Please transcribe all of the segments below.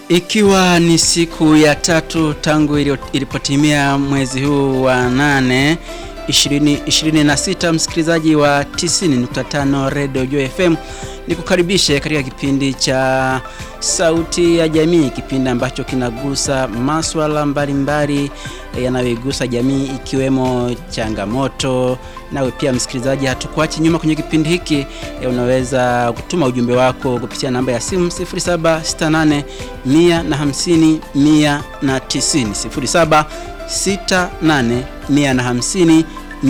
Ikiwa ni siku ya tatu tangu ilipotimia mwezi huu wa nane 2026, msikilizaji wa 90.5 Radio Joy FM, nikukaribishe katika kipindi cha Sauti ya Jamii, kipindi ambacho kinagusa maswala mbalimbali yanayoigusa jamii ikiwemo changamoto. Nawe pia msikilizaji, hatukuachi nyuma kwenye kipindi hiki. Unaweza kutuma ujumbe wako kupitia namba ya simu 0768 150 190 0768 150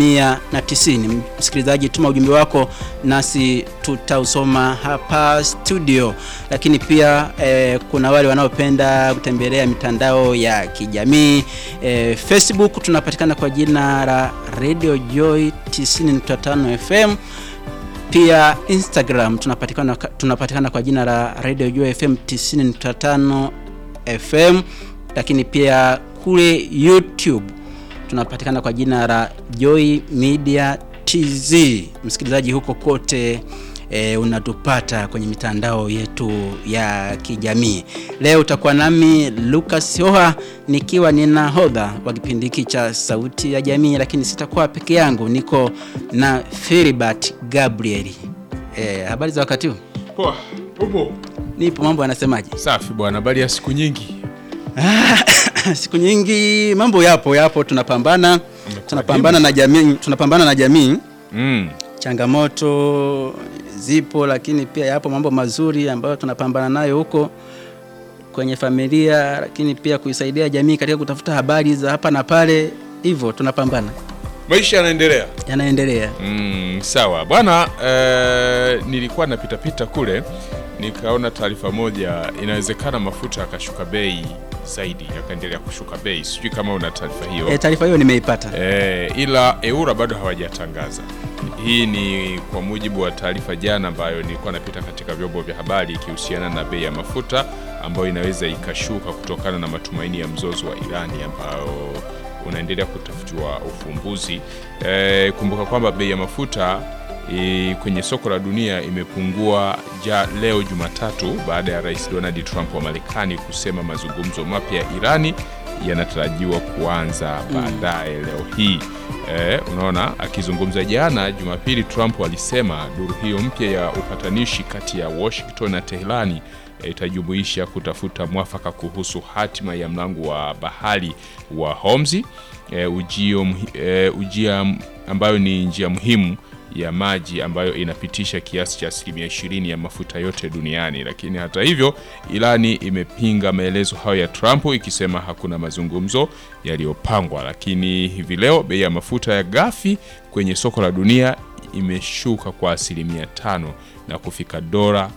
190. Msikilizaji, tuma ujumbe wako nasi tutausoma hapa studio. Lakini pia eh, kuna wale wanaopenda kutembelea mitandao ya kijamii eh, Facebook tunapatikana kwa jina la Radio Joy 90.5 FM. Pia Instagram tunapatikana, tunapatikana kwa jina la Radio Joy FM 90.5 FM, lakini pia kule YouTube tunapatikana kwa jina la Joy Media TZ. Msikilizaji, huko kote e, unatupata kwenye mitandao yetu ya kijamii. Leo utakuwa nami Lucas Hoha nikiwa ni nahodha wa kipindi hiki cha Sauti ya Jamii, lakini sitakuwa peke yangu, niko na Philibert Gabriel. E, habari za wakati huu? Poa, upo? Nipo, mambo yanasemaje? Safi bwana, habari ya siku nyingi. siku nyingi mambo yapo yapo, tunapambana tunapambana na jamii, tunapambana na jamii Mm. changamoto zipo, lakini pia yapo mambo mazuri ambayo tunapambana nayo huko kwenye familia, lakini pia kuisaidia jamii katika kutafuta habari za hapa na pale. Hivyo tunapambana, Maisha yanaendelea. yanaendelea. Mm, sawa bwana. Eh, nilikuwa napitapita kule nikaona taarifa moja, inawezekana mafuta yakashuka bei zaidi, yakaendelea kushuka bei. Sijui kama una taarifa hiyo. E, taarifa hiyo nimeipata. Eh, ila EURA bado hawajatangaza. Hii ni kwa mujibu wa taarifa jana ambayo nilikuwa napita katika vyombo vya habari ikihusiana na bei ya mafuta ambayo inaweza ikashuka kutokana na matumaini ya mzozo wa Irani ambao unaendelea kutafutiwa ufumbuzi. Eh, kumbuka kwamba bei ya mafuta e, kwenye soko la dunia imepungua ja leo Jumatatu baada ya Rais Donald Trump wa Marekani kusema mazungumzo mapya ya Irani yanatarajiwa kuanza baadaye leo hii. Eh, unaona, akizungumza jana Jumapili, Trump alisema duru hiyo mpya ya upatanishi kati ya Washington na Teherani itajumuisha kutafuta mwafaka kuhusu hatima ya mlango wa bahari wa Hormuz, e, ujio, e, ujia ambayo ni njia muhimu ya maji ambayo inapitisha kiasi cha asilimia 20 ya mafuta yote duniani. Lakini hata hivyo, Irani imepinga maelezo hayo ya Trump ikisema hakuna mazungumzo yaliyopangwa. Lakini hivi leo bei ya mafuta ya ghafi kwenye soko la dunia imeshuka kwa asilimia tano na kufika dola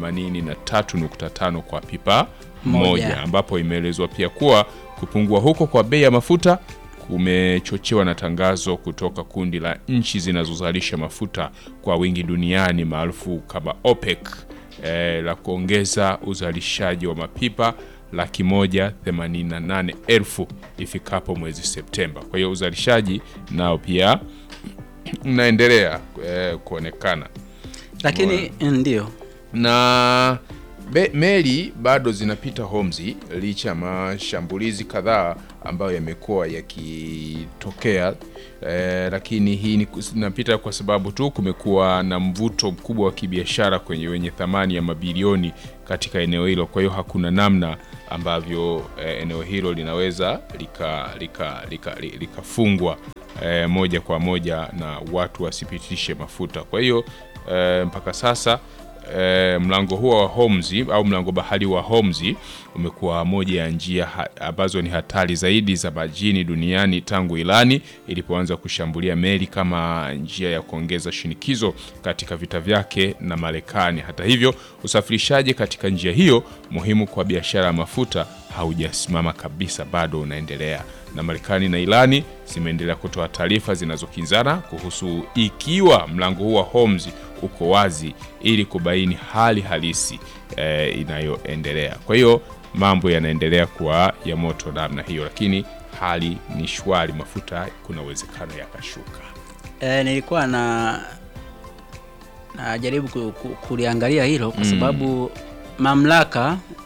83.5 kwa pipa moja, Moja. ambapo imeelezwa pia kuwa kupungua huko kwa bei ya mafuta kumechochewa na tangazo kutoka kundi la nchi zinazozalisha mafuta kwa wingi duniani maarufu kama OPEC eh, la kuongeza uzalishaji wa mapipa laki moja themanini na nane elfu ifikapo mwezi Septemba. Kwa hiyo uzalishaji nao pia unaendelea eh, kuonekana Lakini ndio na be, meli bado zinapita Hormuz licha ya mashambulizi kadhaa ambayo yamekuwa yakitokea eh, lakini hii ni inapita kwa sababu tu kumekuwa na mvuto mkubwa wa kibiashara kwenye wenye thamani ya mabilioni katika eneo hilo. Kwa hiyo hakuna namna ambavyo eh, eneo hilo linaweza likafungwa lika, lika, lika likafungwa, eh, moja kwa moja na watu wasipitishe mafuta. Kwa hiyo eh, mpaka sasa E, mlango huo wa Hormuz au mlango bahari wa Hormuz umekuwa moja ya njia ha- ambazo ni hatari zaidi za majini duniani tangu Irani ilipoanza kushambulia meli kama njia ya kuongeza shinikizo katika vita vyake na Marekani. Hata hivyo, usafirishaji katika njia hiyo muhimu kwa biashara ya mafuta haujasimama kabisa, bado unaendelea na Marekani na Irani zimeendelea kutoa taarifa zinazokinzana kuhusu ikiwa mlango huu wa Hormuz uko wazi ili kubaini hali halisi e, inayoendelea. Kwa hiyo mambo yanaendelea kuwa ya moto namna hiyo, lakini hali ni shwari, mafuta kuna uwezekano yakashuka. e, nilikuwa na najaribu ku, ku, kuliangalia hilo kwa sababu mamlaka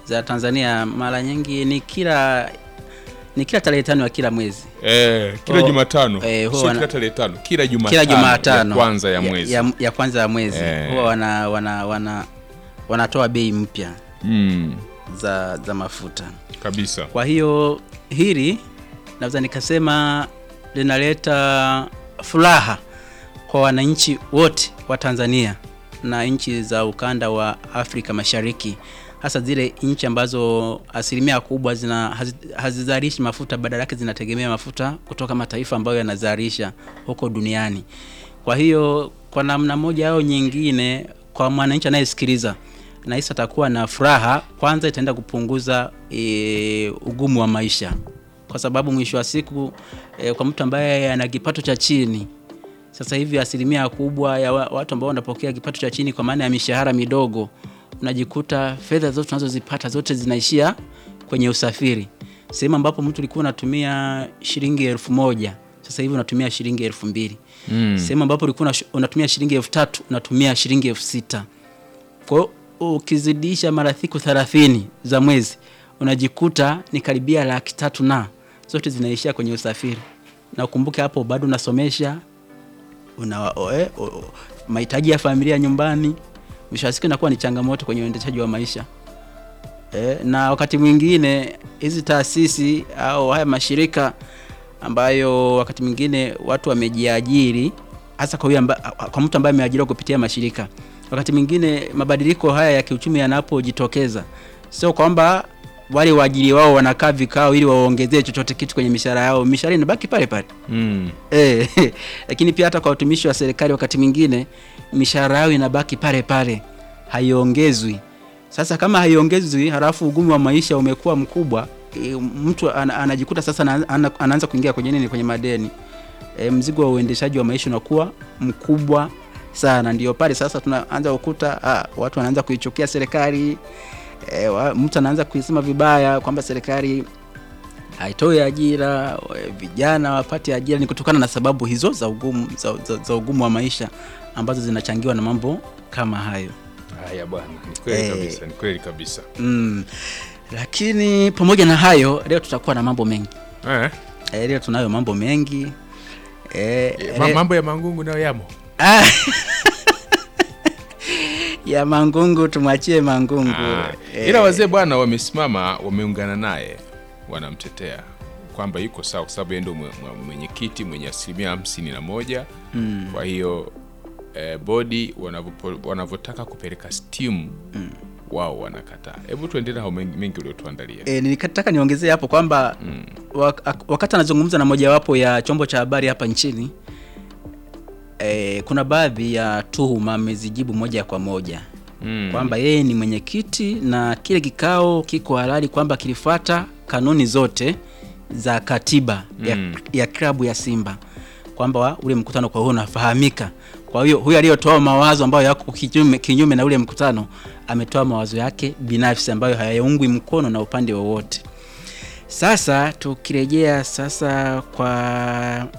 za Tanzania mara nyingi ni kila ni kila tarehe tano ya kila mwezi Eh, kila Oh, Jumatano eh, huwa sio wana- kila tarehe tano, kila Jumatano kila Jumatano ya kwanza ya mwezi ya, ya kwanza ya mwezi Eh. huwa wana, wana, wana, wanatoa bei mpya Mm, za, za mafuta. kabisa. Kwa hiyo hili naweza nikasema linaleta furaha kwa wananchi wote wa Tanzania na nchi za ukanda wa Afrika Mashariki, hasa zile nchi ambazo asilimia kubwa zina hazi- hazizalishi mafuta, badala yake zinategemea mafuta kutoka mataifa ambayo yanazalisha huko duniani. Kwa hiyo kwa namna moja au nyingine, kwa mwananchi anayesikiliza nahisi atakuwa na furaha. Kwanza itaenda kupunguza e, ugumu wa maisha, kwa sababu mwisho wa siku e, kwa mtu ambaye ana kipato cha chini sasa hivi asilimia kubwa ya wa- watu ambao wanapokea kipato cha chini kwa maana ya mishahara midogo, unajikuta fedha zote tunazozipata zote zinaishia kwenye usafiri. Sehemu ambapo mtu ulikuwa unatumia shilingi elfu moja sasa hivi unatumia shilingi elfu mbili Mm. sehemu ambapo ulikuwa unash- unatumia shilingi elfu tatu unatumia shilingi elfu sita kwa hiyo ukizidisha mara siku thelathini za mwezi unajikuta ni karibia laki tatu na zote zinaishia kwenye usafiri, na ukumbuke hapo bado unasomesha una o- eh, o- o- mahitaji ya familia nyumbani. Mwisho wa siku inakuwa ni changamoto kwenye uendeshaji wa maisha eh, na wakati mwingine hizi taasisi au haya mashirika ambayo wakati mwingine watu wamejiajiri, hasa kwa, huyu amba, kwa mtu ambaye ameajiriwa kupitia mashirika, wakati mwingine mabadiliko haya ya kiuchumi yanapojitokeza, sio kwamba wale waajiri wao wanakaa vikao ili waongezee chochote kitu kwenye mishahara yao, mishahara inabaki pale pale. Mm. Eh, lakini pia hata kwa watumishi wa serikali wakati mwingine mishahara yao inabaki pale pale, haiongezwi. Sasa kama haiongezwi, halafu ugumu wa maisha umekuwa mkubwa, e, mtu ana, anajikuta sasa ana, ana, anaanza kuingia kwenye nini, kwenye madeni. E, mzigo wa uendeshaji wa maisha unakuwa mkubwa sana. Ndio pale sasa tunaanza kukuta ah, watu wanaanza kuichukia serikali e, wa, mtu anaanza kuisema vibaya kwamba serikali haitoi ajira, e, vijana wapate ajira. Ni kutokana na sababu hizo za ugumu, za, za, za ugumu wa maisha ambazo zinachangiwa na mambo kama hayo. Haya bwana, ni kweli Eh. kabisa, ni kweli kabisa. Mm. Lakini pamoja na hayo, leo tutakuwa na mambo mengi Eh, e, leo tunayo mambo mengi e, eh, ma- mambo ya mangungu nayo yamo. Ah. ya Mangungu tumwachie Mangungu. Ah, Eh, ila wazee bwana wamesimama, wameungana naye, wanamtetea kwamba yuko sawa, kwa sababu yeye ndio mwe- mwe- mwenyekiti mwenye asilimia hamsini na moja. Kwa hiyo eh, bodi wanavyopo- wanavyotaka kupeleka stimu wao wanakataa. Hebu tuendelee hao mengi, mengi uliotuandalia. E, nilitaka niongezee hapo kwamba wak- wakati anazungumza na mojawapo ya chombo cha habari hapa nchini e, kuna baadhi ya tuhuma amezijibu moja kwa moja Mm. kwamba yeye ni mwenyekiti na kile kikao kiko halali, kwamba kilifuata kanuni zote za katiba ya, Mm. ya klabu ya Simba, kwamba wa- ule mkutano kwa huo unafahamika. Kwa hiyo huyu aliyotoa mawazo ambayo yako kinyume, kinyume na ule mkutano ametoa mawazo yake binafsi ambayo hayaungwi mkono na upande wowote. Sasa tukirejea sasa kwa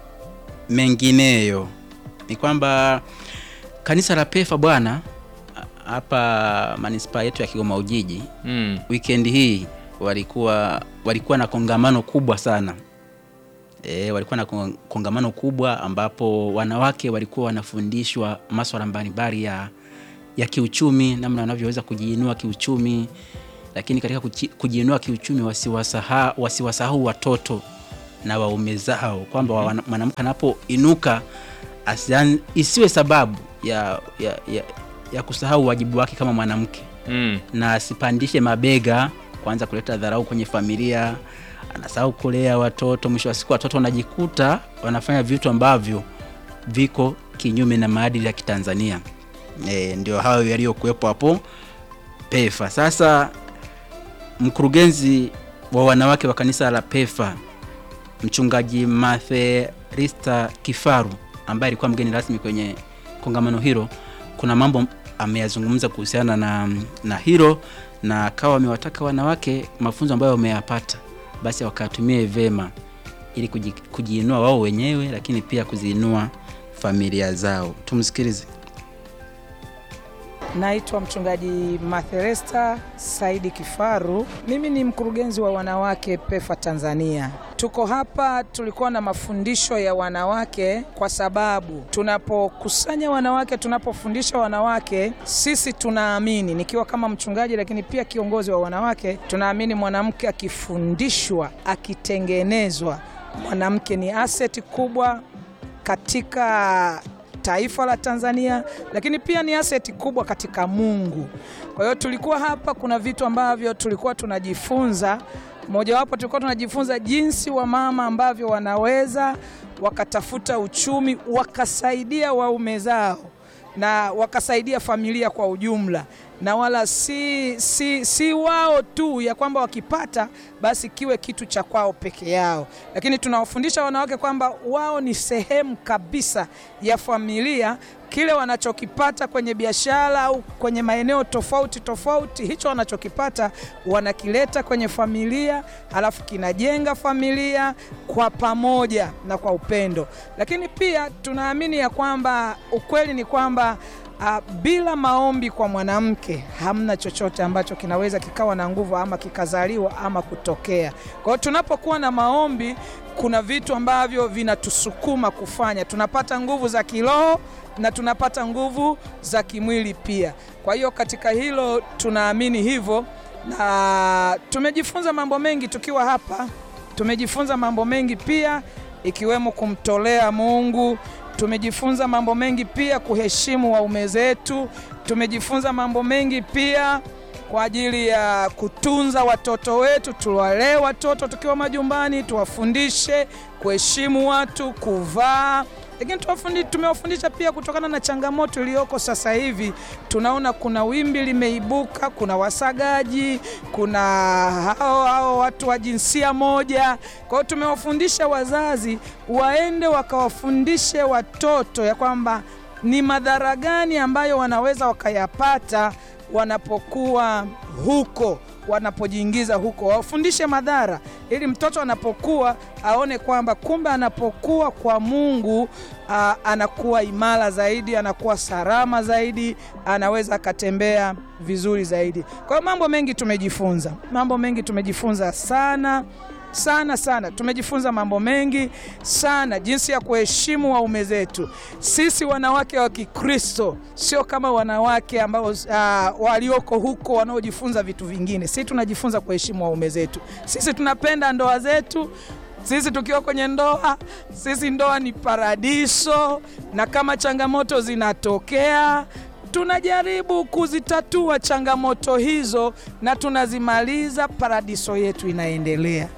mengineyo ni kwamba kanisa la PEFA bwana a- hapa manispaa yetu ya Kigoma Ujiji Mm. weekend hii walikuwa walikuwa na kongamano kubwa sana e, walikuwa na kon- kongamano kubwa ambapo wanawake walikuwa wanafundishwa maswala mbalimbali ya, ya kiuchumi, namna wanavyoweza kujiinua kiuchumi, lakini katika kuji- kujiinua kiuchumi wasiwasaha- wasiwasahau watoto na waume zao, kwamba wana- mwanamke anapoinuka asian- isiwe sababu ya, ya, ya, ya kusahau wajibu wake kama mwanamke Mm. na asipandishe mabega kuanza kuleta dharau kwenye familia, anasahau kulea watoto. Mwisho wa siku watoto wanajikuta wanafanya vitu ambavyo viko kinyume na maadili ya Kitanzania. E, ndio hayo yaliyokuwepo hapo PEFA. Sasa mkurugenzi wa wanawake wa kanisa la PEFA mchungaji Matherista Kifaru ambaye alikuwa mgeni rasmi kwenye kongamano hilo, kuna mambo ameyazungumza kuhusiana na, na hilo na akawa amewataka wanawake mafunzo ambayo wameyapata basi wakatumie vema ili kuji, kujiinua wao wenyewe, lakini pia kuziinua familia zao. Tumsikilize. Naitwa mchungaji Matheresta Saidi Kifaru. Mimi ni mkurugenzi wa wanawake PEFA Tanzania. Tuko hapa, tulikuwa na mafundisho ya wanawake kwa sababu tunapokusanya wanawake, tunapofundisha wanawake, sisi tunaamini, nikiwa kama mchungaji lakini pia kiongozi wa wanawake, tunaamini mwanamke akifundishwa, akitengenezwa, mwanamke ni aseti kubwa katika taifa la Tanzania, lakini pia ni aseti kubwa katika Mungu. Kwa hiyo tulikuwa hapa, kuna vitu ambavyo tulikuwa tunajifunza. Mojawapo tulikuwa tunajifunza jinsi wamama ambavyo wanaweza wakatafuta uchumi wakasaidia waume zao na wakasaidia familia kwa ujumla, na wala si, si, si wao tu ya kwamba wakipata basi kiwe kitu cha kwao peke yao, lakini tunawafundisha wanawake kwamba wao ni sehemu kabisa ya familia. Kile wanachokipata kwenye biashara au kwenye maeneo tofauti tofauti, hicho wanachokipata wanakileta kwenye familia, halafu kinajenga familia kwa pamoja na kwa upendo. Lakini pia tunaamini ya kwamba ukweli ni kwamba Uh, bila maombi kwa mwanamke hamna chochote ambacho kinaweza kikawa na nguvu ama kikazaliwa ama kutokea. Kwa hiyo tunapokuwa na maombi, kuna vitu ambavyo vinatusukuma kufanya, tunapata nguvu za kiroho na tunapata nguvu za kimwili pia. Kwa hiyo katika hilo tunaamini hivyo, na tumejifunza mambo mengi tukiwa hapa. Tumejifunza mambo mengi pia ikiwemo kumtolea Mungu tumejifunza mambo mengi pia kuheshimu waume zetu. Tumejifunza mambo mengi pia kwa ajili ya kutunza watoto wetu, tuwalee watoto tukiwa majumbani, tuwafundishe kuheshimu watu, kuvaa lakini tumewafundisha pia kutokana na changamoto iliyoko sasa hivi. Tunaona kuna wimbi limeibuka, kuna wasagaji, kuna hao hao watu wa jinsia moja. Kwa hiyo tumewafundisha wazazi waende wakawafundishe watoto ya kwamba ni madhara gani ambayo wanaweza wakayapata wanapokuwa huko wanapojiingiza huko, wafundishe madhara, ili mtoto anapokuwa aone kwamba kumbe anapokuwa kwa Mungu aa, anakuwa imara zaidi, anakuwa salama zaidi, anaweza akatembea vizuri zaidi. Kwa hiyo mambo mengi tumejifunza, mambo mengi tumejifunza sana sana sana, tumejifunza mambo mengi sana, jinsi ya kuheshimu waume zetu. Sisi wanawake wa Kikristo sio kama wanawake ambao uh, walioko huko wanaojifunza vitu vingine. Sisi tunajifunza kuheshimu waume zetu. Sisi tunapenda ndoa zetu. Sisi tukiwa kwenye ndoa, sisi ndoa ni paradiso, na kama changamoto zinatokea tunajaribu kuzitatua changamoto hizo na tunazimaliza, paradiso yetu inaendelea.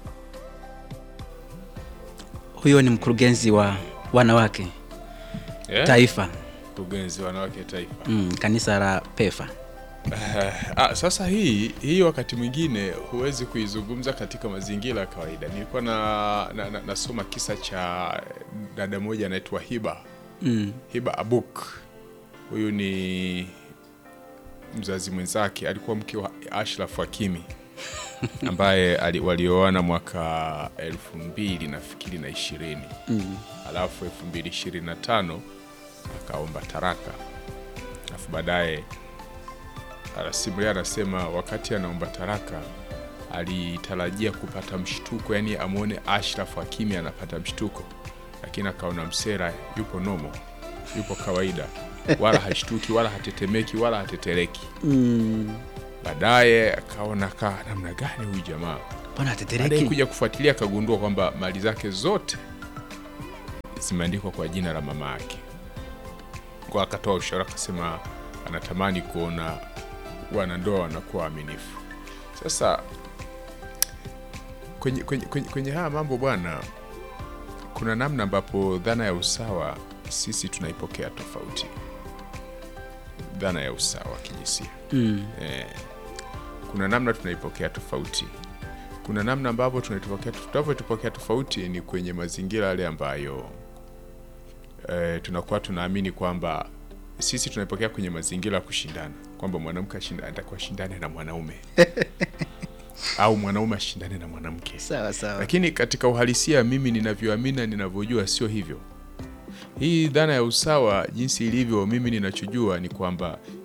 Huyo ni mkurugenzi wa wanawake Yeah. taifa Mkurugenzi wa wanawake taifa. mm, kanisa la PEFA. Ah, sasa hii hii wakati mwingine huwezi kuizungumza katika mazingira ya kawaida. Nilikuwa na, na, na, nasoma kisa cha dada moja anaitwa Hiba Mm. Hiba Abuk. Huyu ni mzazi mwenzake, alikuwa mke wa Ashraf Hakimi ambaye ali- walioana mwaka elfu mbili nafikiri na ishirini Mm. alafu elfu mbili ishirini na tano akaomba taraka, alafu baadaye anasimulia, anasema wakati anaomba taraka alitarajia kupata mshtuko, yani amwone Ashraf Hakimi anapata mshtuko, lakini akaona msera yupo nomo, yupo kawaida, wala hashtuki wala hatetemeki wala hatetereki. Mm. Baadaye akaona ka namna gani huyu jamaa Mbona baadaye hatetereki? kuja kufuatilia akagundua kwamba mali zake zote zimeandikwa kwa jina la mama yake. Kwa akatoa ushauri akasema anatamani kuona wanandoa wanakuwa waaminifu. Sasa kwenye, kwenye, kwenye, kwenye haya mambo bwana, kuna namna ambapo dhana ya usawa sisi tunaipokea tofauti, dhana ya usawa wa kijinsia Mm. eh, kuna namna tunaipokea tofauti kuna namna ambavyo tunaitupokea tunavyotupokea tofauti ni kwenye mazingira yale ambayo eh, tunakuwa tunaamini kwamba sisi tunaipokea kwenye mazingira ya kushindana kwamba mwanamke ashinda- atakuwa shindane na mwanaume au mwanaume ashindane na mwanamke Sawa sawa. lakini katika uhalisia mimi ninavyoamini na ninavyojua sio hivyo hii dhana ya usawa jinsi ilivyo mimi ninachojua ni kwamba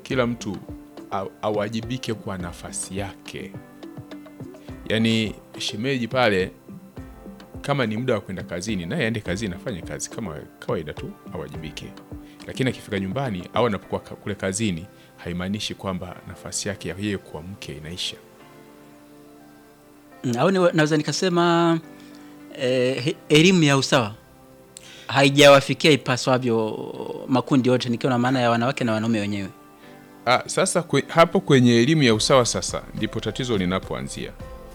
kila mtu a- awajibike kwa nafasi yake. Yaani shemeji pale, kama ni muda wa kwenda kazini, naye aende kazini afanye kazi kama kawaida tu, awajibike. Lakini akifika nyumbani au anapokuwa ka- kule kazini, haimaanishi kwamba nafasi yake ya yeye kuwa mke inaisha. Mm, au ni- naweza nikasema eh, he- elimu ya usawa haijawafikia ipaswavyo makundi yote, nikiwa na maana ya wanawake na wanaume wenyewe. Ah, sasa kwe, hapo kwenye elimu ya usawa sasa ndipo tatizo linapoanzia,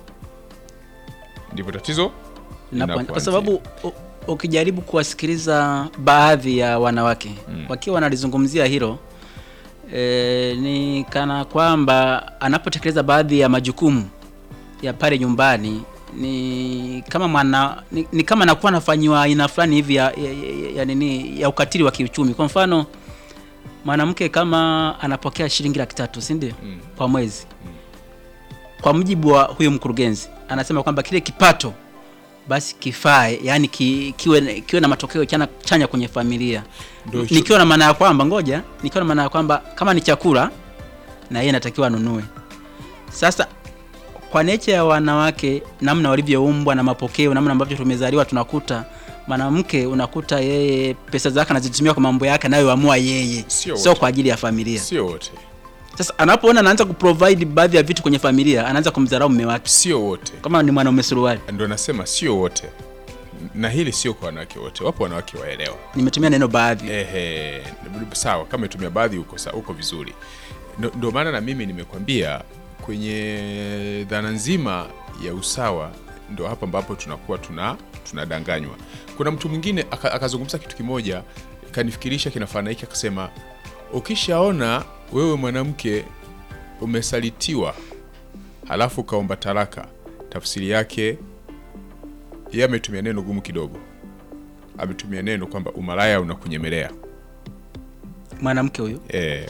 ndipo tatizo Inapo- linapoanzia. kwa sababu u- ukijaribu kuwasikiliza baadhi ya wanawake wakiwa wanalizungumzia hilo e, ni kana kwamba anapotekeleza baadhi ya majukumu ya pale nyumbani ni kama mwana ni, ni kama anakuwa anafanyiwa aina fulani hivi ya, ya, ya, ya, nini ya ukatili wa kiuchumi. Kwa mfano mwanamke kama anapokea shilingi laki tatu si ndio Mm. kwa mwezi kwa mujibu wa huyo mkurugenzi anasema kwamba kile kipato basi kifae yani ki, kiwe, kiwe na matokeo chana, chanya kwenye familia Ndio hicho- nikiwa na maana ya kwamba ngoja nikiwa na maana ya kwamba kama ni chakula na yeye anatakiwa anunue sasa kwa necha ya wanawake namna walivyoumbwa na mapokeo namna ambavyo tumezaliwa tunakuta mwanamke unakuta yeye pesa zake anazitumia kwa mambo yake anayoamua yeye Sio sio wote. kwa ajili ya familia sio wote, sasa anapoona anaanza kuprovide baadhi ya vitu kwenye familia anaanza kumdharau mume wake sio wote, kama ni mwanaume suruali ndo nasema sio wote, na hili sio kwa wanawake wote. Wapo wanawake waelewa. nimetumia neno baadhi Ehe, sawa, kama umetumia baadhi uko, sa- uko vizuri. Ndo- Ndo maana na mimi nimekwambia kwenye dhana nzima ya usawa, ndo hapa ambapo tunakuwa tuna tunadanganywa. Kuna mtu mwingine aka- akazungumza kitu kimoja kanifikirisha, kinafanaika, akasema ukishaona wewe mwanamke umesalitiwa halafu ukaomba talaka, tafsiri yake yeye ametumia neno gumu kidogo, ametumia neno kwamba umalaya unakunyemelea. mwanamke huyu Eh,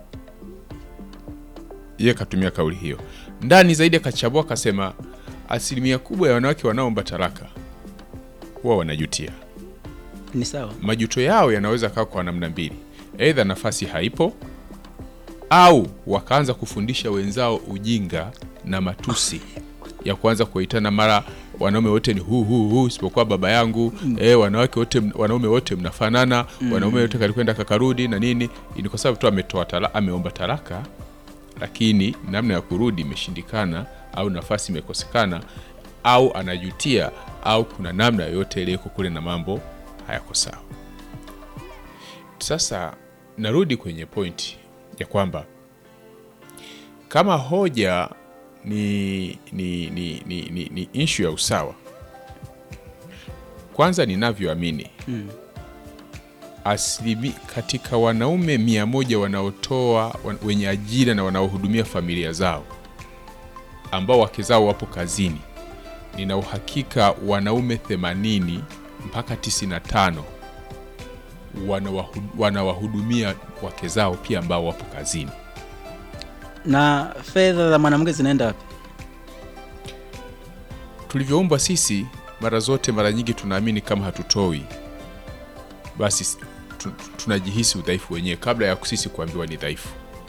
yeye katumia kauli hiyo. Ndani zaidi akachambua akasema, asilimia kubwa ya wanawake wanaoomba talaka huwa wanajutia. ni sawa Majuto yao yanaweza kaa kwa namna mbili, aidha nafasi haipo au wakaanza kufundisha wenzao ujinga na matusi ya kuanza kuitana mara wanaume wote ni huu huu huu isipokuwa baba yangu eh, wanawake wote wanaume wote mnafanana wanaume wote kalikwenda kakarudi na nini ni kwa sababu tu ametoa tala, ameomba talaka lakini namna ya kurudi imeshindikana au nafasi imekosekana au anajutia au kuna namna yoyote ile iko kule na mambo hayako sawa sasa narudi kwenye pointi ya kwamba kama hoja ni, ni, ni, ni, ni, ni ishu ya usawa kwanza ninavyoamini Mm. asilimi katika wanaume mia moja wanaotoa wan- wenye ajira na wanaohudumia familia zao ambao wake zao wapo kazini nina uhakika wanaume 80 mpaka 95 wanawahu- wanawahudumia wake zao pia ambao wapo kazini na fedha za mwanamke zinaenda wapi tulivyoumbwa sisi mara zote mara nyingi tunaamini kama hatutoi basi s- tu- tunajihisi udhaifu wenyewe kabla ya sisi kuambiwa ni dhaifu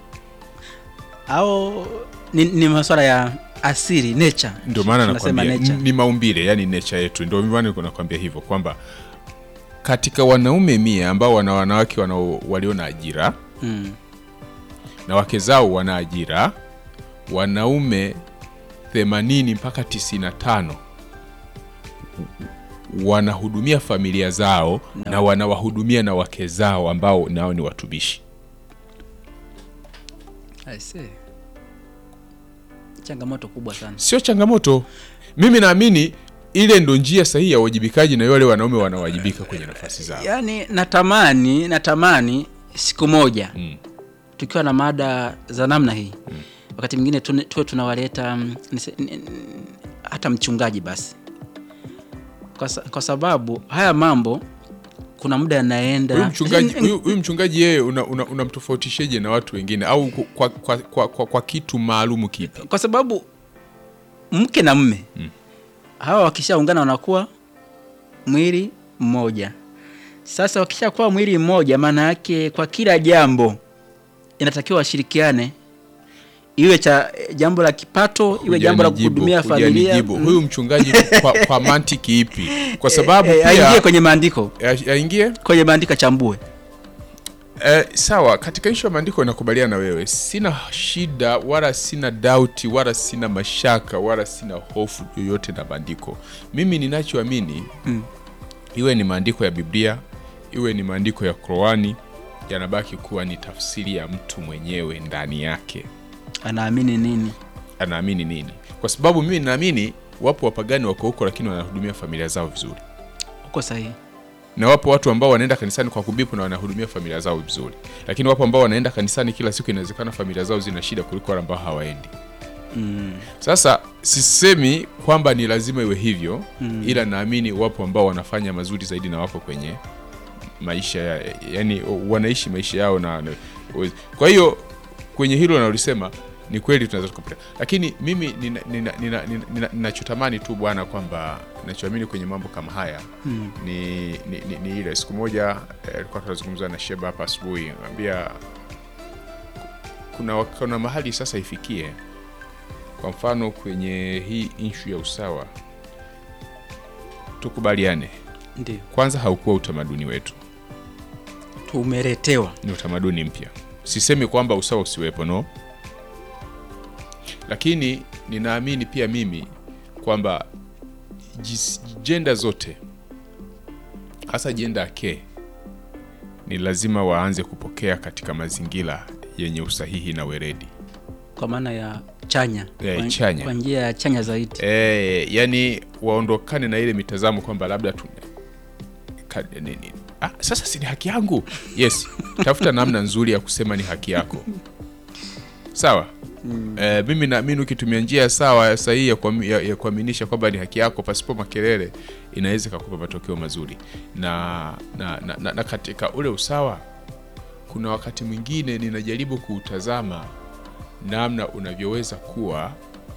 au ni, ni masuala ya asili nature ndio maana Tunasema nakwambia nature. n- ni maumbile yani nature yetu ndio maana niko nakwambia hivyo kwamba katika wanaume mia ambao wana wanawake wanao walio na ajira mm. na wake zao wana ajira wanaume 80 mpaka 95 wanahudumia familia zao No. na wanawahudumia na wake zao ambao nao ni watumishi I see. changamoto kubwa sana sio changamoto mimi naamini ile ndo njia sahihi ya uwajibikaji na wale wanaume wanawajibika kwenye nafasi zao yaani natamani natamani siku moja Mm. tukiwa na mada za namna hii wakati mwingine tune- tuwe tunawaleta mm, nise- n- n- hata mchungaji basi kwa, sa, kwa sababu haya mambo kuna muda yanaenda huyu mchungaji huyu, huyu mchungaji yeye unamtofautisheje una, una na watu wengine au ku- kwa, kwa, kwa, kwa, kwa kitu maalumu kipi kwa sababu mke na mme Mm. hawa wakishaungana wanakuwa mwili mmoja sasa wakishakuwa mwili mmoja maana yake kwa kila jambo inatakiwa washirikiane, iwe cha jambo la kipato, iwe jambo la Hujanijibu, kuhudumia familia. hujanijibu. Mm. Huyu mchungaji kwa, kwa mantiki ipi? Kwa sababu Eh, aingie pia kwenye maandiko, ya- yaingie kwenye maandiko achambue. Eh, sawa, katika ishu ya maandiko inakubaliana na wewe, sina shida wala sina dauti wala sina mashaka wala sina hofu yoyote na maandiko. Mimi ninachoamini Mm. iwe ni maandiko ya Biblia iwe ni maandiko ya Qurani, yanabaki kuwa ni tafsiri ya mtu mwenyewe ndani yake, Anaamini nini? anaamini nini, kwa sababu mimi naamini wapo wapagani wako huko, lakini wanahudumia familia zao vizuri Uko sahihi. na wapo watu ambao wanaenda kanisani kwa kubipu na wanahudumia familia zao vizuri, lakini wapo ambao wanaenda kanisani kila siku, inawezekana familia zao zina shida kuliko wale ambao hawaendi. Mm. Sasa sisemi kwamba ni lazima iwe hivyo ila naamini wapo ambao wanafanya mazuri zaidi na wako kwenye maisha ya, yani wanaishi maisha yao na, na kwa hiyo kwenye hilo nalolisema ni kweli tunaweza tukapata, lakini mimi ninachotamani nina, nina, nina, nina, ninachotamani tu bwana, kwamba nachoamini kwenye mambo kama haya Mm. ni, ni, ni, ni ile siku moja eh, alikuwa tunazungumza na Sheba hapa asubuhi, anambia kuna, kuna mahali sasa ifikie, kwa mfano kwenye hii inshu ya usawa, tukubaliane Ndio. kwanza, haukuwa utamaduni wetu, Tumeletewa. ni utamaduni mpya. Sisemi kwamba usawa usiwepo, no, lakini ninaamini pia mimi kwamba jis- jenda zote hasa jenda ya ke ni lazima waanze kupokea katika mazingira yenye usahihi na weledi. Kwa maana ya chanya. Eh, Kwa- chanya. Kwa njia ya chanya zaidi. E, yani waondokane na ile mitazamo kwamba labda tu ka, nini, ah, sasa si ni haki yangu. Yes, tafuta namna nzuri ya kusema ni haki yako, sawa. E, mimi naamini ukitumia njia sawa ya sahihi ya kuami- ya- ya kuaminisha kwamba ni haki yako pasipo makelele, inaweza ikakupa matokeo mazuri na na, na, na, na katika ule usawa, kuna wakati mwingine ninajaribu kuutazama namna unavyoweza kuwa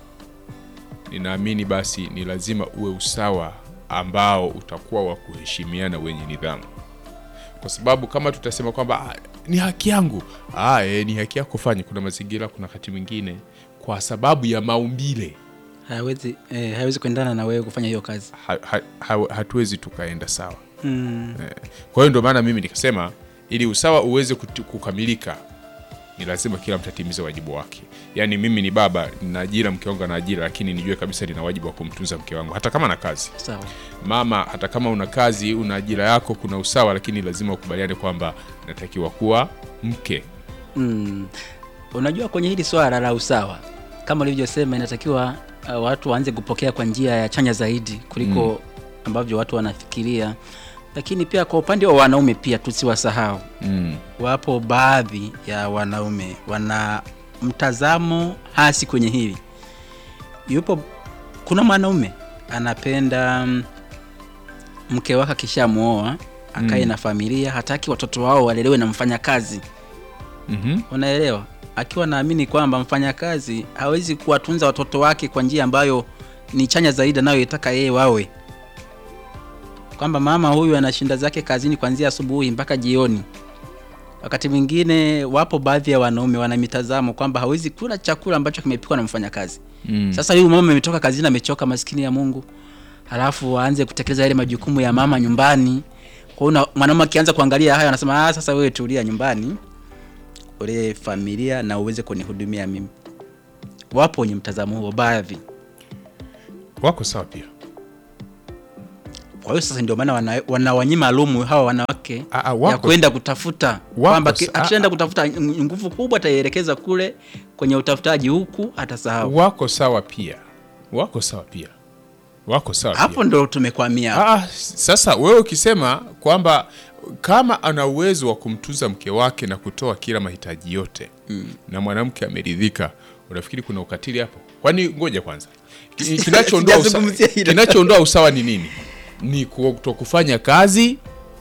ninaamini basi ni lazima uwe usawa ambao utakuwa wa kuheshimiana wenye nidhamu, kwa sababu kama tutasema kwamba "Ah, ni haki yangu ah, eh, ni haki yako fanye, kuna mazingira, kuna wakati mwingine kwa sababu ya maumbile Haiwezi eh, haiwezi kuendana na wewe kufanya hiyo kazi. ha, ha, ha, hatuwezi tukaenda sawa. Mm. Kwa hiyo ndio maana mimi nikasema ili usawa uweze kuti- kukamilika ni lazima kila mtu atimize wajibu wake. Yaani mimi ni baba, nina ajira, mke wangu ana ajira, lakini nijue kabisa nina wajibu wa kumtunza mke wangu hata kama na kazi. Sawa. Mama, hata kama una kazi, una ajira yako, kuna usawa, lakini lazima ukubaliane kwamba natakiwa kuwa mke. Mm. Unajua kwenye hili swala la usawa kama ulivyosema inatakiwa uh, watu waanze kupokea kwa njia ya chanya zaidi kuliko ambavyo watu wanafikiria, lakini pia kwa upande wa wanaume pia tusiwasahau. Mm. Wapo baadhi ya wanaume wana mtazamo hasi kwenye hili. Yupo, kuna mwanaume anapenda mm, mke wake akishamuoa akae Mm. na familia, hataki watoto wao walelewe na mfanyakazi Mhm. unaelewa akiwa naamini kwamba mfanyakazi hawezi kuwatunza watoto wake kwa njia ambayo ni chanya zaidi anayoitaka yeye wawe kwamba mama huyu anashinda zake kazini kuanzia asubuhi mpaka jioni wakati mwingine wapo baadhi ya wanaume wana mitazamo kwamba hawezi kula chakula ambacho kimepikwa na mfanyakazi Mm. sasa huyu mama ametoka kazini amechoka maskini ya mungu halafu aanze kutekeleza yale majukumu ya mama nyumbani kwa hiyo mwanaume akianza kuangalia hayo anasema ah, sasa wewe tulia nyumbani ulee familia na uweze kunihudumia mimi wapo wenye mtazamo huo baadhi Wako sawa pia. kwa hiyo sasa ndio maana wana- wanawanyima lumu hawa wanawake Ah, ah, ya wako- kwenda kutafuta Wako kwamba ki- sa- akishaenda kutafuta ng- nguvu kubwa ataielekeza kule kwenye utafutaji huku atasahau Wako sawa pia. Wako sawa pia. Wako sawa pia. hapo ndo tumekwamia Ah, sasa wewe ukisema kwamba kama ana uwezo wa kumtunza mke wake na kutoa kila mahitaji yote mm. na mwanamke ameridhika, unafikiri kuna ukatili hapo? Kwani ngoja kwanza, Ki- kinachoondoa usa, Sijazungumzia hilo. kinachoondoa usawa ni nini? Ni kutokufanya kazi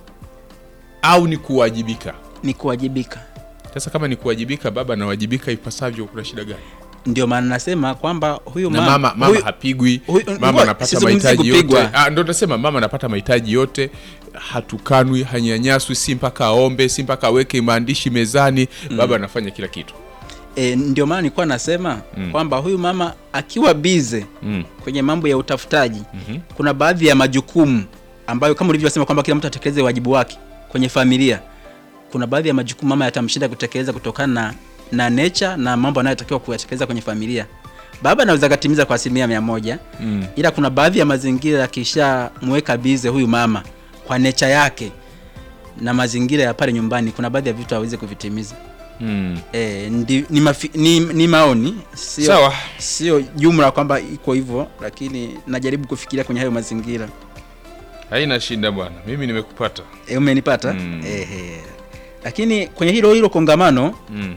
au ni kuwajibika? ni kuwajibika Sasa kama ni kuwajibika, baba anawajibika ipasavyo, kuna shida gani? ndio maana nasema kwamba huyu na mama, mama, mama huyu- hapigwi huyu- mama ngoja, anapata sizungumzii mahitaji yote kupigwa. Ah, ndo nasema mama anapata mahitaji yote hatukanwi hanyanyaswi si mpaka aombe si mpaka aweke maandishi mezani baba anafanya kila kitu e, ndio maana nilikuwa nasema kwamba huyu mama akiwa bize mm. kwenye mambo ya utafutaji Mhm. kuna baadhi ya majukumu ambayo kama ulivyosema kwamba kila mtu atekeleze wajibu wake kwenye familia kuna baadhi ya majukumu mama yatamshinda kutekeleza kutokana na, na nature na mambo anayotakiwa kuyatekeleza kwenye familia baba anaweza katimiza kwa asilimia mia moja Mm. ila kuna baadhi ya mazingira yakishamweka bize huyu mama kwa nature yake na mazingira ya pale nyumbani kuna baadhi ya vitu hawezi kuvitimiza Mm. e, ndi, ni, mafi, ni, ni maoni sio, Sawa. sio jumla kwamba iko hivyo lakini najaribu kufikiria kwenye hayo mazingira haina shinda bwana mimi nimekupata e, umenipata Mm. Ehe. lakini kwenye hilo hilo kongamano mm.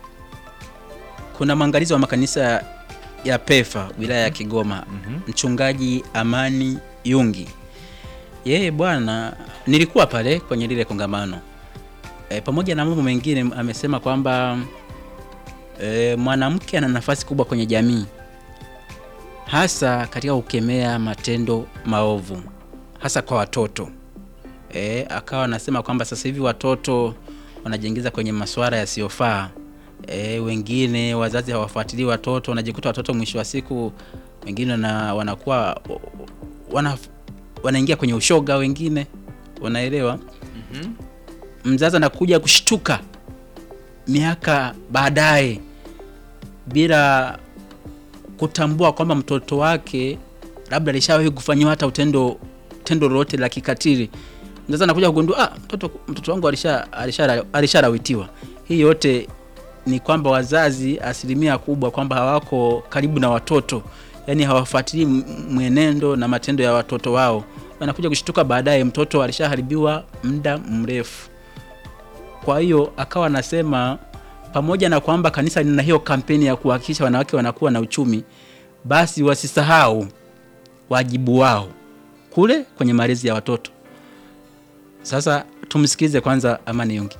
kuna mwangalizi wa makanisa ya pefa wilaya ya kigoma mchungaji amani yungi yeye bwana nilikuwa pale kwenye lile kongamano e, pamoja na mambo mengine amesema kwamba e, mwanamke ana nafasi kubwa kwenye jamii hasa katika kukemea matendo maovu hasa kwa watoto e, akawa anasema kwamba sasa hivi watoto wanajiingiza kwenye masuala yasiyofaa e, wengine wazazi hawafuatilii watoto wanajikuta watoto mwisho wa siku wengine wana, wanakuwa wana, wanaingia kwenye ushoga wengine unaelewa mm-hmm. mzazi anakuja kushtuka miaka baadaye bila kutambua kwamba mtoto wake labda alishawahi kufanyiwa hata utendo tendo lolote la kikatili mzazi anakuja kugundua ah, mtoto, mtoto wangu alisha alisha alisharawitiwa hii yote ni kwamba wazazi asilimia kubwa kwamba hawako karibu na watoto yani hawafuatilii m- mwenendo na matendo ya watoto wao wanakuja kushtuka baadaye mtoto alishaharibiwa muda mrefu kwa hiyo akawa anasema pamoja na kwamba kanisa lina hiyo kampeni ya kuhakikisha wanawake wanakuwa na uchumi basi wasisahau wajibu wao kule kwenye malezi ya watoto sasa tumsikilize kwanza amani yungi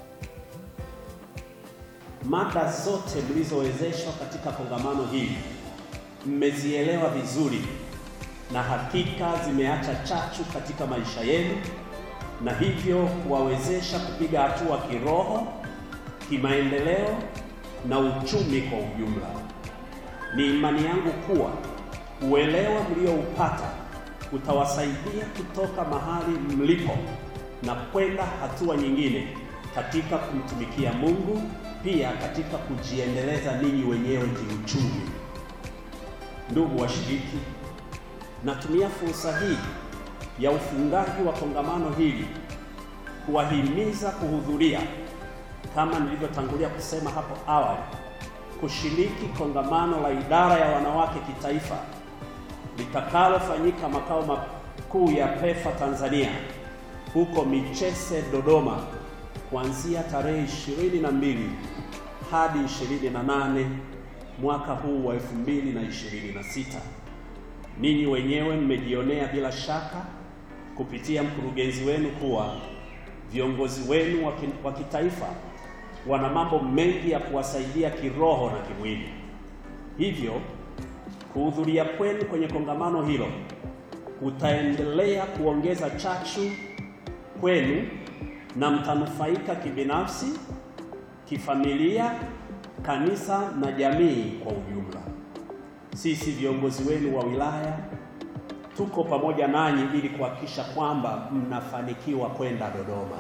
Mada zote mlizowezeshwa katika kongamano hili mmezielewa vizuri na hakika zimeacha chachu katika maisha yenu na hivyo kuwawezesha kupiga hatua kiroho, kimaendeleo na uchumi kwa ujumla. Ni imani yangu kuwa uelewa mlioupata utawasaidia kutoka mahali mlipo na kwenda hatua nyingine katika kumtumikia Mungu, pia katika kujiendeleza ninyi wenyewe kiuchumi. Ndugu washiriki, natumia fursa hii ya ufungaji wa kongamano hili kuwahimiza kuhudhuria, kama nilivyotangulia kusema hapo awali, kushiriki kongamano la idara ya wanawake kitaifa litakalofanyika makao makuu ya PEFA Tanzania huko Michese, Dodoma, kuanzia tarehe 22 hadi 28 mwaka huu wa 2026. Ninyi wenyewe mmejionea bila shaka kupitia mkurugenzi wenu kuwa viongozi wenu wa ki- wa kitaifa wana mambo mengi ya kuwasaidia kiroho na kimwili. Hivyo kuhudhuria kwenu kwenye kongamano hilo kutaendelea kuongeza chachu kwenu na mtanufaika kibinafsi, kifamilia, kanisa na jamii kwa ujumla. Sisi viongozi wenu wa wilaya tuko pamoja nanyi ili kuhakikisha kwamba mnafanikiwa kwenda Dodoma.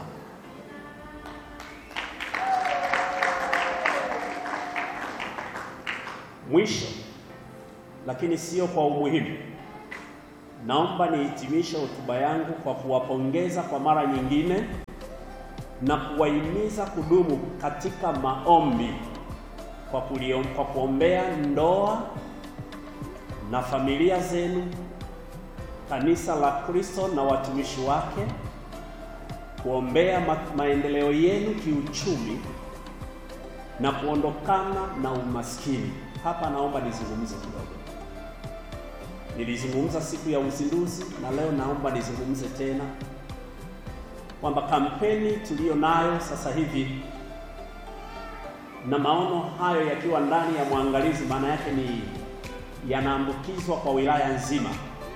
Mwisho lakini sio kwa umuhimu, naomba nihitimishe hotuba yangu kwa kuwapongeza kwa mara nyingine na kuwahimiza kudumu katika maombi kwa, kulio, kwa kuombea ndoa na familia zenu, kanisa la Kristo na watumishi wake, kuombea ma maendeleo yenu kiuchumi na kuondokana na umaskini. Hapa naomba nizungumze kidogo. Nilizungumza siku ya uzinduzi na leo naomba nizungumze tena kwamba kampeni tuliyo nayo sasa hivi na maono hayo yakiwa ndani ya mwangalizi, maana yake ni yanaambukizwa kwa wilaya nzima.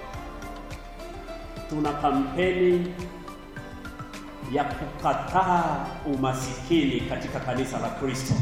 Tuna kampeni ya kukataa umasikini katika kanisa la Kristo.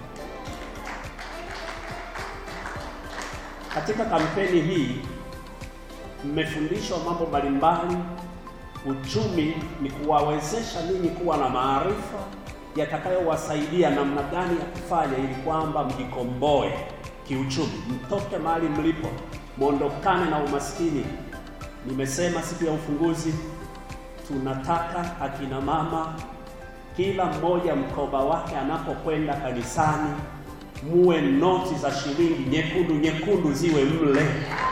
Katika kampeni hii mmefundishwa mambo mbalimbali. Uchumi ni kuwawezesha ninyi kuwa na maarifa yatakayowasaidia namna gani ya kufanya ili kwamba mjikomboe kiuchumi, mtoke mahali mlipo, mwondokane na umaskini. Nimesema siku ya ufunguzi, tunataka akina mama, kila mmoja mkoba wake anapokwenda kanisani, muwe noti za shilingi nyekundu nyekundu ziwe mle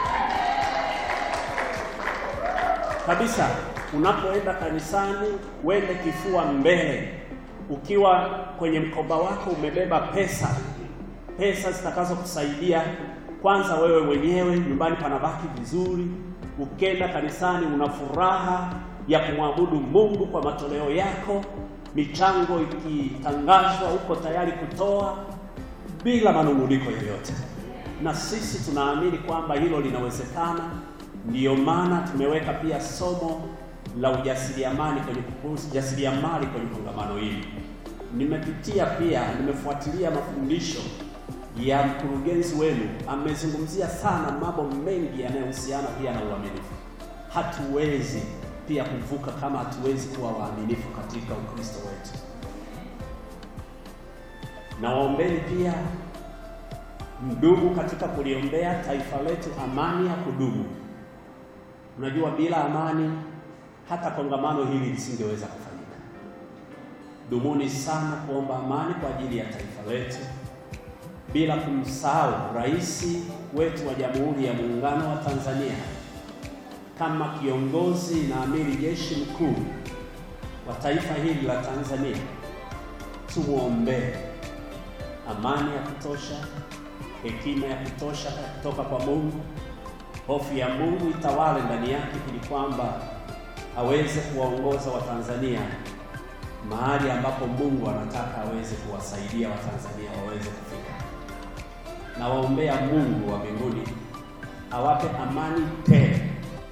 kabisa. Unapoenda kanisani, wende kifua mbele, ukiwa kwenye mkoba wako umebeba pesa, pesa zitakazokusaidia kwanza wewe mwenyewe, nyumbani panabaki vizuri. Ukenda kanisani, una furaha ya kumwabudu Mungu kwa matoleo yako, michango ikitangazwa, uko tayari kutoa bila manunguniko yoyote, na sisi tunaamini kwamba hilo linawezekana. Ndiyo maana tumeweka pia somo la ujasiriamali kwenye ujasiriamali kwenye kongamano hili. Nimepitia pia, nimefuatilia mafundisho ya mkurugenzi wenu, amezungumzia sana mambo mengi yanayohusiana pia na uaminifu. Hatuwezi pia kuvuka kama hatuwezi kuwa waaminifu katika Ukristo wetu. Na waombeni pia mdumu katika kuliombea taifa letu, amani ya kudumu. Unajua, bila amani hata kongamano hili lisingeweza kufanyika. Dumuni sana kuomba amani kwa ajili ya taifa letu, bila kumsahau rais wetu wa Jamhuri ya Muungano wa Tanzania kama kiongozi na amiri jeshi mkuu wa taifa hili la Tanzania. Tumwombee amani ya kutosha, hekima ya kutosha kutoka kwa Mungu, hofu ya Mungu itawale ndani yake, ili kwamba aweze kuwaongoza Watanzania mahali ambapo Mungu anataka aweze kuwasaidia Watanzania waweze kufika. Na waombea Mungu wa mbinguni awape amani tele.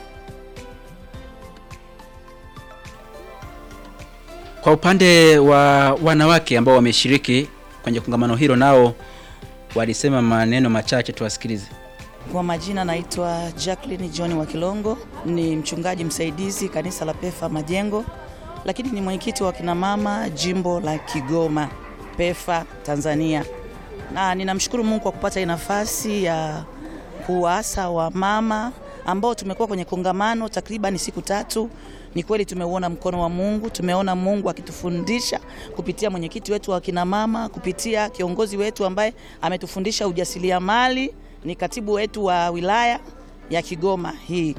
Kwa upande wa wanawake ambao wameshiriki kwenye kongamano hilo, nao walisema maneno machache, tuwasikilize. Kwa majina naitwa Jacqueline John wa Kilongo, ni mchungaji msaidizi kanisa la Pefa Majengo, lakini ni mwenyekiti wa kina mama jimbo la Kigoma Pefa Tanzania, na ninamshukuru Mungu kwa kupata hii nafasi ya kuwaasa wa mama ambao tumekuwa kwenye kongamano takriban siku tatu. Ni kweli tumeuona mkono wa Mungu, tumeona Mungu akitufundisha kupitia mwenyekiti wetu wa kina mama, kupitia kiongozi wetu ambaye ametufundisha ujasiriamali ni katibu wetu wa wilaya ya Kigoma hii,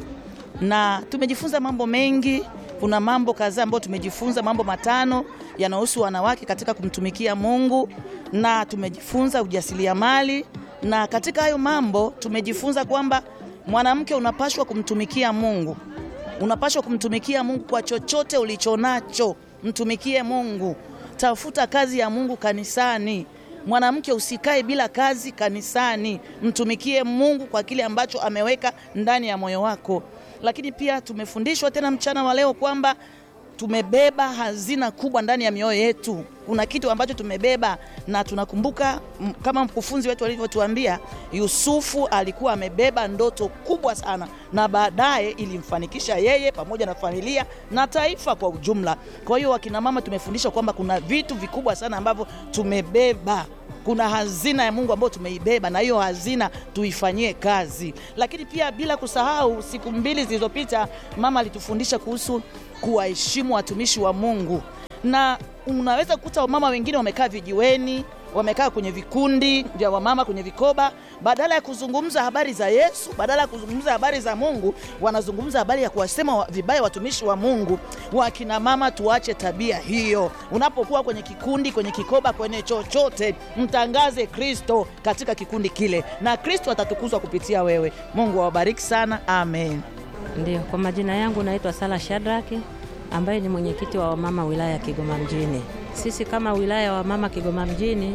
na tumejifunza mambo mengi. Kuna mambo kadhaa ambayo tumejifunza, mambo matano yanahusu wanawake katika kumtumikia Mungu, na tumejifunza ujasiriamali, na katika hayo mambo tumejifunza kwamba mwanamke unapashwa kumtumikia Mungu, unapashwa kumtumikia Mungu kwa chochote ulichonacho, mtumikie Mungu, tafuta kazi ya Mungu kanisani. Mwanamke usikae bila kazi kanisani, mtumikie Mungu kwa kile ambacho ameweka ndani ya moyo wako. Lakini pia tumefundishwa tena mchana wa leo kwamba tumebeba hazina kubwa ndani ya mioyo yetu. Kuna kitu ambacho tumebeba, na tunakumbuka m, kama mkufunzi wetu alivyotuambia, Yusufu alikuwa amebeba ndoto kubwa sana, na baadaye ilimfanikisha yeye pamoja na familia na taifa kwa ujumla. Kwa hiyo wakina mama tumefundishwa kwamba kuna vitu vikubwa sana ambavyo tumebeba kuna hazina ya Mungu ambayo tumeibeba na hiyo hazina tuifanyie kazi. Lakini pia bila kusahau, siku mbili zilizopita mama alitufundisha kuhusu kuwaheshimu watumishi wa Mungu, na unaweza kukuta wamama wengine wamekaa vijiweni, wamekaa kwenye vikundi vya wamama kwenye vikoba, badala ya kuzungumza habari za Yesu, badala ya kuzungumza habari za Mungu, wanazungumza habari ya kuwasema vibaya watumishi wa Mungu. Wakina mama, tuache tabia hiyo. Unapokuwa kwenye kikundi, kwenye kikoba, kwenye chochote, mtangaze Kristo katika kikundi kile, na Kristo atatukuzwa kupitia wewe. Mungu awabariki sana, amen. Ndio, kwa majina yangu naitwa Sala Shadraki ambaye ni mwenyekiti wa wamama wilaya ya Kigoma mjini. Sisi kama wilaya ya wamama Kigoma mjini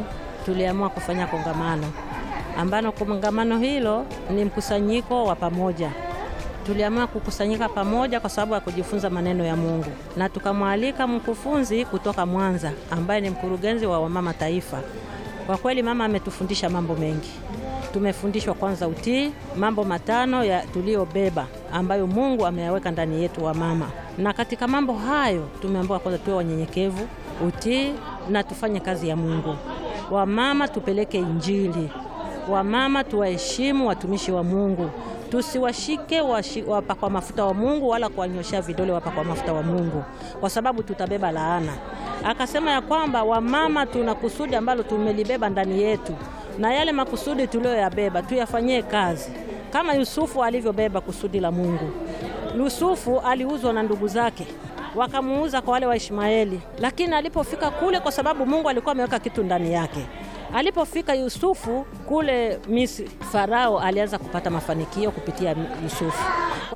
tuliamua kufanya kongamano ambalo kongamano hilo ni mkusanyiko wa pamoja. Tuliamua kukusanyika pamoja kwa sababu ya kujifunza maneno ya Mungu, na tukamwalika mkufunzi kutoka Mwanza ambaye ni mkurugenzi wa Wamama Taifa. Kwa kweli mama ametufundisha mambo mengi. Tumefundishwa kwanza utii, mambo matano ya tuliyobeba ambayo Mungu ameyaweka ndani yetu wa mama, na katika mambo hayo tumeambiwa kwanza tuwe wanyenyekevu, utii na tufanye kazi ya Mungu. Wamama tupeleke Injili, wamama tuwaheshimu watumishi wa Mungu, tusiwashike washi- wapakwa mafuta wa Mungu wala kuwanyoshea vidole wapakwa mafuta wa Mungu, kwa sababu tutabeba laana. Akasema ya kwamba wamama tuna kusudi ambalo tumelibeba ndani yetu, na yale makusudi tuliyoyabeba tuyafanyie kazi, kama Yusufu alivyobeba kusudi la Mungu. Yusufu aliuzwa na ndugu zake wakamuuza kwa wale wa Ishmaeli, lakini alipofika kule, kwa sababu Mungu alikuwa ameweka kitu ndani yake, alipofika Yusufu kule Misri, Farao alianza kupata mafanikio kupitia Yusufu.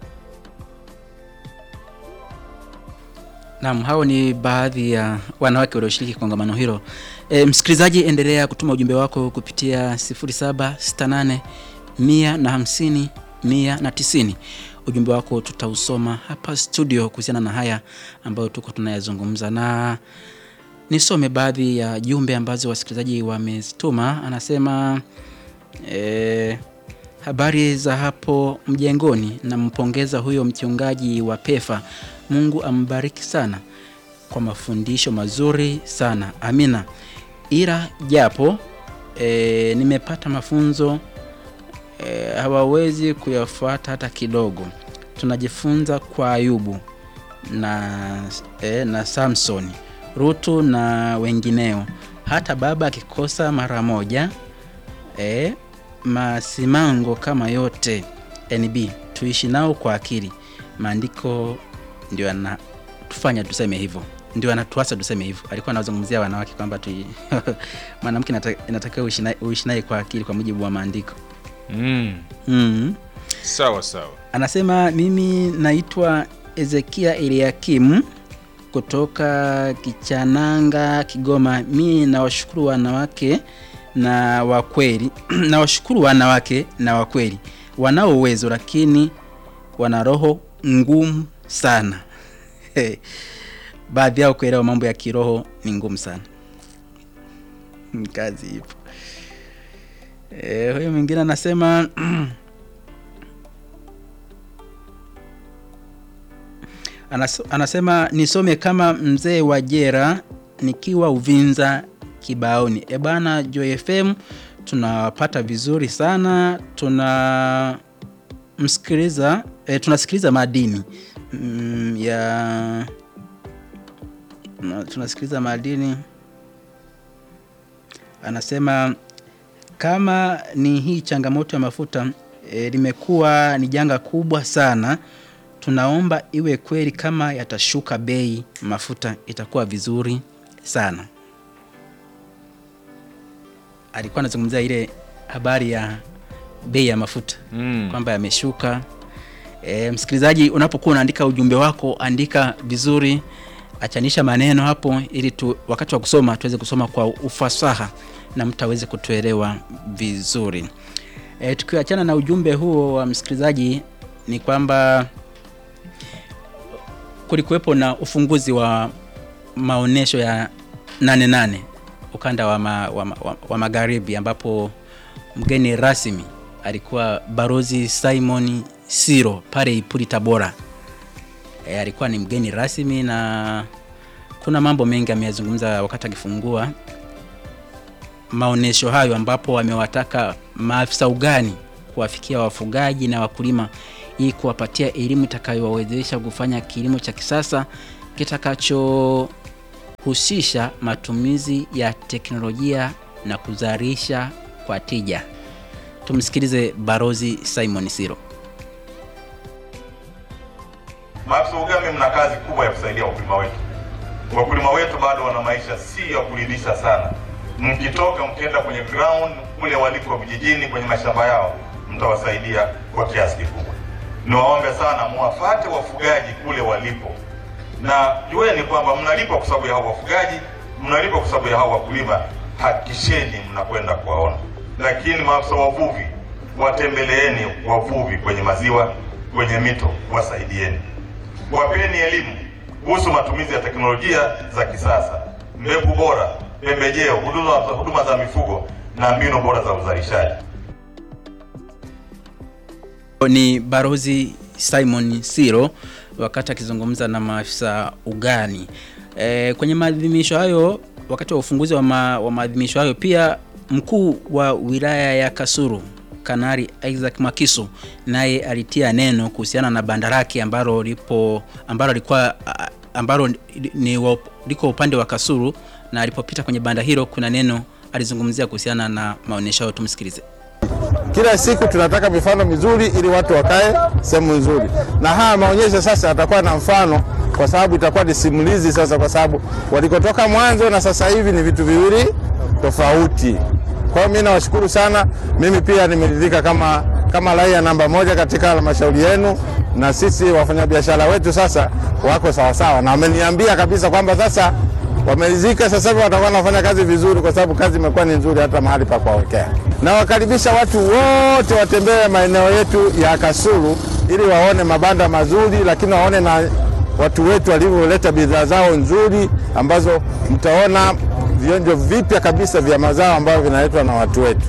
Naam, hao ni baadhi ya wanawake walioshiriki kongamano hilo. E, msikilizaji, endelea kutuma ujumbe wako kupitia 0768 150 190. Ujumbe wako tutausoma hapa studio kuhusiana na haya ambayo tuko tunayazungumza, na nisome baadhi ya jumbe ambazo wasikilizaji wamezituma. Anasema e, habari za hapo mjengoni, nampongeza huyo mchungaji wa PEFA. Mungu ambariki sana kwa mafundisho mazuri sana, amina. Ila japo e, nimepata mafunzo e, hawawezi kuyafuata hata kidogo. Tunajifunza kwa Ayubu na, e, na Samsoni, Rutu na wengineo. Hata baba akikosa mara moja e, masimango kama yote NB tuishi nao kwa akili. Maandiko ndio anatufanya tuseme hivyo, ndio anatuasa tuseme hivyo. Alikuwa anazungumzia wanawake kwamba tu mwanamke inata- inatakiwa uishi naye- uishi naye kwa akili kwa mujibu wa maandiko Mm. mm. Sawa sawa. Anasema mimi naitwa Ezekia Eliakim kutoka Kichananga, Kigoma. Mi nawashukuru wanawake na wakweli nawashukuru wanawake na wakweli wanao uwezo, lakini wana roho ngumu sana. Baadhi yao kuelewa mambo ya kiroho ni ngumu sana. Kazi ipo. E, huyo mwingine anasema Anas, anasema nisome kama mzee wa jera nikiwa Uvinza Kibaoni. E bana, Joy FM tunawapata vizuri sana, tuna msikiliza e, tunasikiliza madini mm, ya na- tunasikiliza madini. Anasema kama ni hii changamoto ya mafuta e, limekuwa ni janga kubwa sana tunaomba iwe kweli, kama yatashuka bei mafuta itakuwa vizuri sana. Alikuwa anazungumzia ile habari ya bei ya mafuta Mm. kwamba yameshuka. E, msikilizaji, unapokuwa unaandika ujumbe wako andika vizuri, achanisha maneno hapo, ili tu, wakati wa kusoma tuweze kusoma kwa ufasaha na mtu aweze kutuelewa vizuri. E, tukiachana na ujumbe huo wa msikilizaji ni kwamba kulikuwepo na ufunguzi wa maonyesho ya nane nane ukanda wa, ma, wa, ma- wa, wa magharibi ambapo mgeni rasmi alikuwa Barozi Simon Siro pale Ipuli Tabora. E, alikuwa ni mgeni rasmi na kuna mambo mengi ameyazungumza wakati akifungua maonyesho hayo, ambapo amewataka maafisa ugani kuwafikia wafugaji na wakulima ili kuwapatia elimu itakayowawezesha kufanya kilimo cha kisasa kitakachohusisha matumizi ya teknolojia na kuzalisha kwa tija. Tumsikilize Barozi Simon Siro. Maafisa ugame, mna kazi kubwa ya kusaidia wakulima wetu. Wakulima wetu bado wana maisha si ya kuridhisha sana. Mkitoka mkienda kwenye ground kule waliko vijijini, kwenye mashamba yao, mtawasaidia kwa kiasi kikubwa. Niwaombe sana muwafate wafugaji kule walipo, na jueni kwamba mnalipwa kwa sababu ya hao wafugaji, mnalipwa kwa sababu ya hao wakulima. hakikisheni mnakwenda kuwaona. Lakini maafisa wavuvi, watembeleeni wavuvi kwenye maziwa, kwenye mito, wasaidieni, wapeni elimu kuhusu matumizi ya teknolojia za kisasa, mbegu bora, pembejeo, huduma huduma za mifugo na mbinu bora za uzalishaji. Ni Barozi Simon Siro wakati akizungumza na maafisa ugani e, kwenye maadhimisho hayo. Wakati wa ufunguzi wa, ma, wa maadhimisho hayo pia mkuu wa wilaya ya Kasulu Kanari Isaac Makisu naye alitia neno kuhusiana na banda lake ambalo lipo ambalo lilikuwa ambalo ni wa, liko upande wa Kasulu na alipopita kwenye banda hilo kuna neno alizungumzia kuhusiana na maonyesho hayo. Tumsikilize. Kila siku tunataka mifano mizuri ili watu wakae sehemu nzuri, na haya maonyesho sasa yatakuwa na mfano, kwa sababu itakuwa ni simulizi sasa, kwa sababu walikotoka mwanzo na sasa hivi ni vitu viwili tofauti. Kwa hiyo mimi nawashukuru sana. Mimi pia nimeridhika kama kama raia namba moja katika halmashauri yenu, na sisi wafanyabiashara wetu sasa wako sawasawa, na wameniambia kabisa kwamba sasa wameridhika, sasa hivi watakuwa wanafanya kazi vizuri, kwa sababu kazi imekuwa ni nzuri, hata mahali pa kuwawekea. Nawakaribisha watu wote watembee maeneo yetu ya Kasulu ili waone mabanda mazuri, lakini waone na watu wetu walivyoleta bidhaa zao nzuri, ambazo mtaona vionjo vipya kabisa vya mazao ambayo vinaletwa na watu wetu.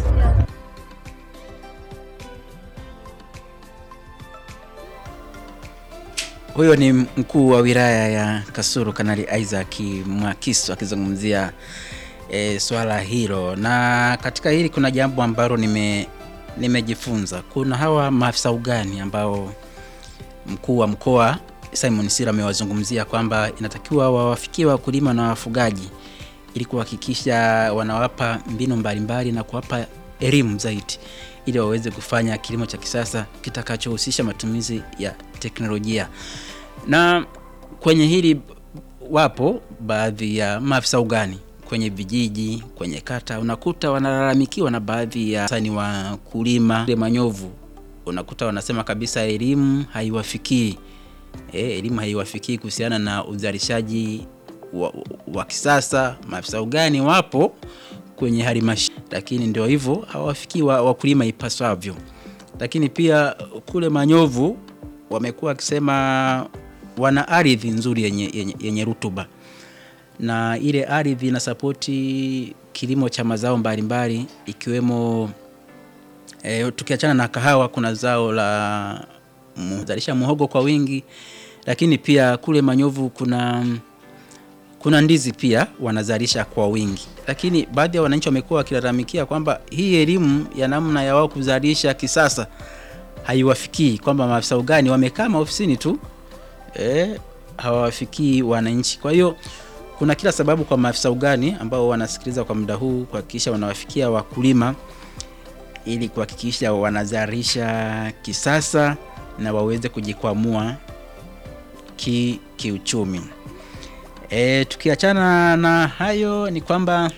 Huyo ni mkuu wa wilaya ya Kasulu Kanali Isaac Mwakisu akizungumzia e, swala hilo. Na katika hili kuna jambo ambalo nime nimejifunza. Kuna hawa maafisa ugani ambao mkuu wa mkoa Simon Sira amewazungumzia kwamba inatakiwa wawafikie wakulima na wafugaji ili kuhakikisha wanawapa mbinu mbalimbali na kuwapa elimu zaidi ili waweze kufanya kilimo cha kisasa kitakachohusisha matumizi ya teknolojia. Na kwenye hili wapo baadhi ya maafisa ugani kwenye vijiji, kwenye kata, unakuta wanalalamikiwa na baadhi ya sani wa kulima manyovu, unakuta wanasema kabisa elimu haiwafikii. E, elimu haiwafikii kuhusiana na uzalishaji wa, wa kisasa. Maafisa ugani wapo kwenye halmashauri lakini ndio hivyo hawafikii wakulima ipasavyo. Lakini pia kule Manyovu wamekuwa wakisema wana ardhi nzuri yenye, yenye, yenye rutuba na ile ardhi inasapoti kilimo cha mazao mbalimbali ikiwemo e, tukiachana na kahawa, kuna zao la mzalisha muhogo kwa wingi, lakini pia kule Manyovu kuna kuna ndizi pia wanazalisha kwa wingi, lakini baadhi ya wananchi wamekuwa wakilalamikia kwamba hii elimu ya namna ya wao kuzalisha kisasa haiwafikii, kwamba maafisa ugani wamekaa maofisini tu e, hawawafikii wananchi. Kwa hiyo kuna kila sababu kwa maafisa ugani ambao wanasikiliza kwa muda huu kuhakikisha wanawafikia wakulima ili kuhakikisha wanazalisha kisasa na waweze kujikwamua ki kiuchumi. E, tukiachana na hayo ni kwamba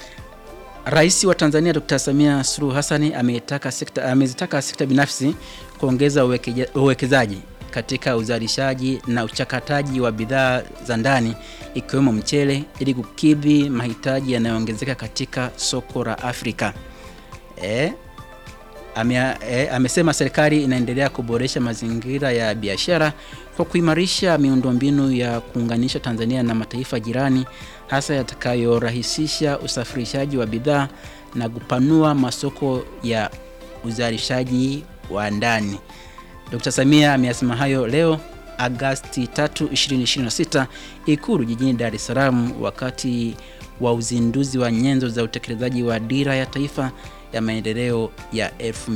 Rais wa Tanzania Dr. Samia Suluhu Hassan ametaka sekta amezitaka sekta binafsi kuongeza uwekezaji katika uzalishaji na uchakataji wa bidhaa za ndani ikiwemo mchele ili kukidhi mahitaji yanayoongezeka katika soko la Afrika. E, ame, e, amesema serikali inaendelea kuboresha mazingira ya biashara kwa kuimarisha miundombinu ya kuunganisha Tanzania na mataifa jirani hasa yatakayorahisisha usafirishaji wa bidhaa na kupanua masoko ya uzalishaji wa ndani. Dr. Samia ameyasema hayo leo Agasti 3, 2026 Ikulu jijini Dar es Salaam wakati wa uzinduzi wa nyenzo za utekelezaji wa dira ya taifa ya maendeleo ya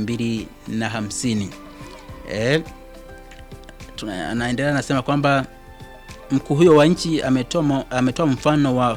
2050. Eh, anaendelea anasema kwamba mkuu huyo wa nchi ametoa ametoa mfano wa